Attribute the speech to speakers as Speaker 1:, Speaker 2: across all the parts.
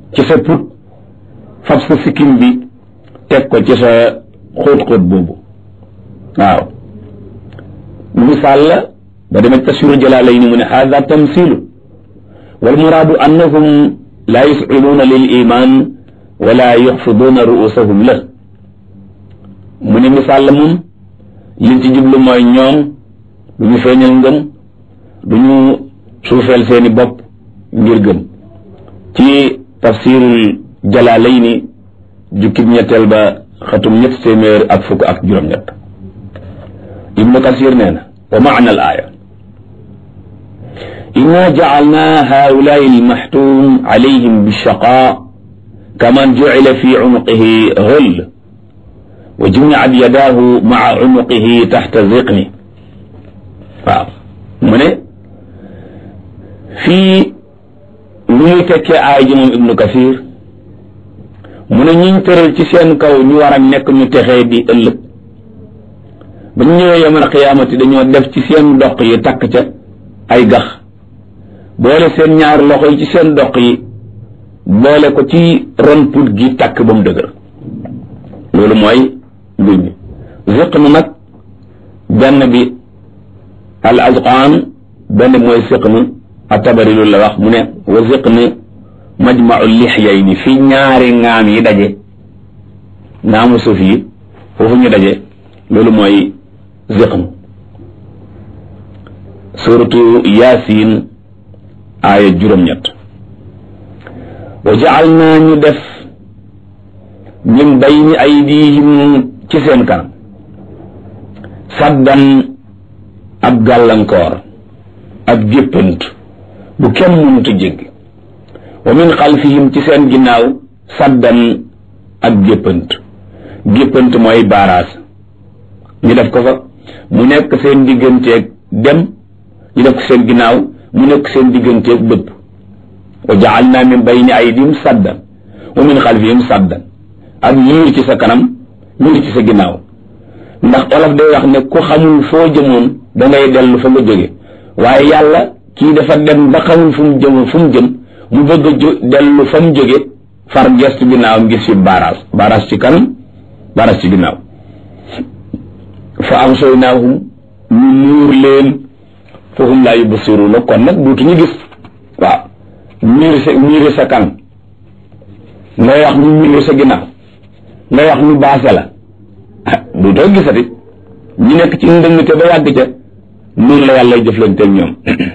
Speaker 1: ci sa put fab sa sikkim bi teg ko ci sa xóot-xóot boobu waaw misaal la ba demee tasiru jalaalayni mu ne hada tamsilu wal muraadu annahum laa yusciluuna lil iman wala yuxfiduuna ruusahum la mu ne misaal la moom liñ ci jublu mooy ñoom du ñu feeñal ngëm du ñu suufeel seeni bopp ngir gëm ci tafsirul jalaalayni jukkib ñetteel ba xatum ñett téeméer ak fukk ak juróom-ñett ibnu kasir nee na wa maana al aaya inna jacalna haulaai almaxtuum alayhim bilshaqaa kaman jucila fi cunuqihi ghull wa jumicat yadaahu maca cunuqihi taxta ziqni waaw mu ne fii lu muy tekkee aay ji moom ibnu kasir mu ne ñiñ tëral ci seen kaw ñu war a nekk ñu texee di ëllëg ba ñu ñëwee yamal xiyaamati dañoo def ci seen doq yi takk ca ay gax boole seen ñaar loxo yi ci seen doq yi boole ko ci ron put gi takk ba mu dëgër loolu mooy mbir mi ziqn nag benn bi al azqaan benn bi mooy siqn atabari loolu la wax mu ne wa ziqn majmau lixyayni fi ñaari ngaam yi daje ngaamu suuf yi foofu ñu daje loolu mooy ziqn suratu yaasin aaya juróom-ñett wa jacal naa ñu def min bayni aydihim ci seen kanam saddan ab gàllankoor ab géppant bu kenn mënuta jéggi wa min xalfihim ci seen ginnaaw saddan ab géppant géppant mooy baaraas ñu def ko fa mu nekk seen digganteeg dem ñu def ko seen ginnaaw mu nekk seen digganteeg dëpp wa jaalna min bayni aydihim saddan wa min xalfihim saddan ak miir ci sa kanam miir ci sa ginnaaw ndax olof day wax ne ku xamul foo jëmoon da ngay dellu fa nga jóge waaye yàlla kii dafa dem ba xamul fu mu jëm fu mu jëm mu bëgg a jo dellu fa mu jóge far gestu ginnaawam gis fi baaraas baaraas ci kanam baaraas ci ginnaaw fa amsaynaahum ñu muur leen fahum laa yubsiruuna kon nag duutuñu gis waaw miir sa miiri sa kanam ngay wax ñu miir sa ginnaaw ngay wax ñu baase la ah duutoo gisati ñu nekk ci ndëngte ba yàgg ca noonu la yàlla jëflanteeg ñoom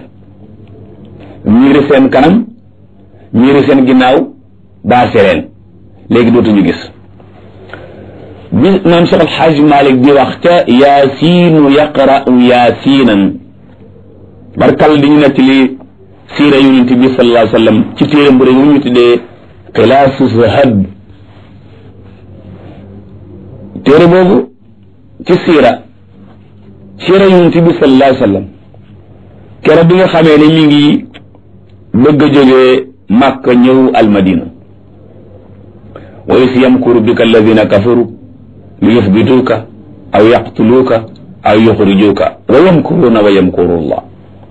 Speaker 1: miiri seen kanam miiri seen ginnaaw baase leen léegi dootuñu gis bi maam Cheikh Alxaaj Malik di wax ca yaasiinu yaqra'u yaasiinan barkal di ñu nekk li siira yonent bi sallallahu alayhi wa sallam ci téere bu rëy ñu tuddee xilaasu zahab téere boobu ci siira siira yonent bi sallallahu alayhi wa sallam keroog bi nga xamee ne mi ngi bëgg a jógee Makka ñëw almadina wa is yamkuru bika alladina kafaru li yuthbituuka aw yaqtuluuka aw yuxrijuuka wa yamkuruuna wa yamkuru llah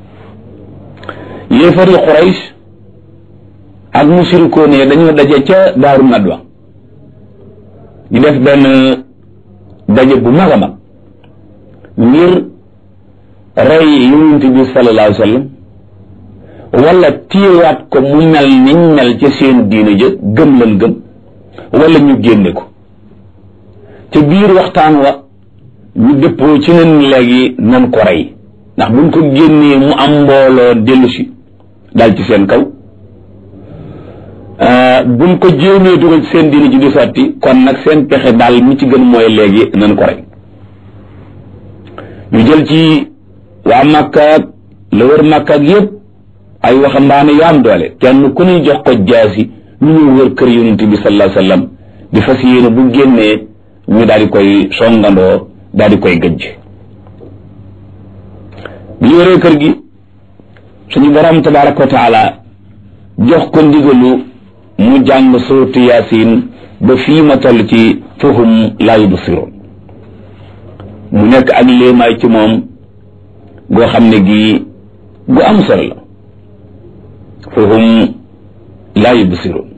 Speaker 1: yéefari Quraysh ak mushrikoon yi dañoo daje ca daaru nadwa ñu def benn daje bu mag a mag ngir rey yonent bi sallallahu alayhi wa sallam wala téyewaat ko mu mel niñ mel ca seen diine jë gëm lan gëm wala ñu génne ko ca biir waxtaan wa ñu dëppoo ci nen léegi nan ko rey ndax buñ ko génnee mu am mbooloo dellu si dal ci seen kaw buñ ko jéemee dugal ci seen diine ji di sotti kon nag seen pexe daal mi ci gën mooy léegi nan ko rey ñu jël ci waa Makka ak la wër Makka ak yépp ay waxambaane yu am doole kenn ku ñuy jox ko jaasi ñu ñëw wër kër yonent bi sallallahu alayhi wasallam di fas yéene bu génnee ñu daal di koy songandoo daal di koy gëjj bi ñu wëree kër gi suñu borom tabaraka wa taala jox ko ndigalu mu jàng suuratu yaasin ba fii ma toll ci fahum laa yubsiroon mu nekk ak léemaay ci moom goo xam ne gii gu am solo la fahum laa yubsiroon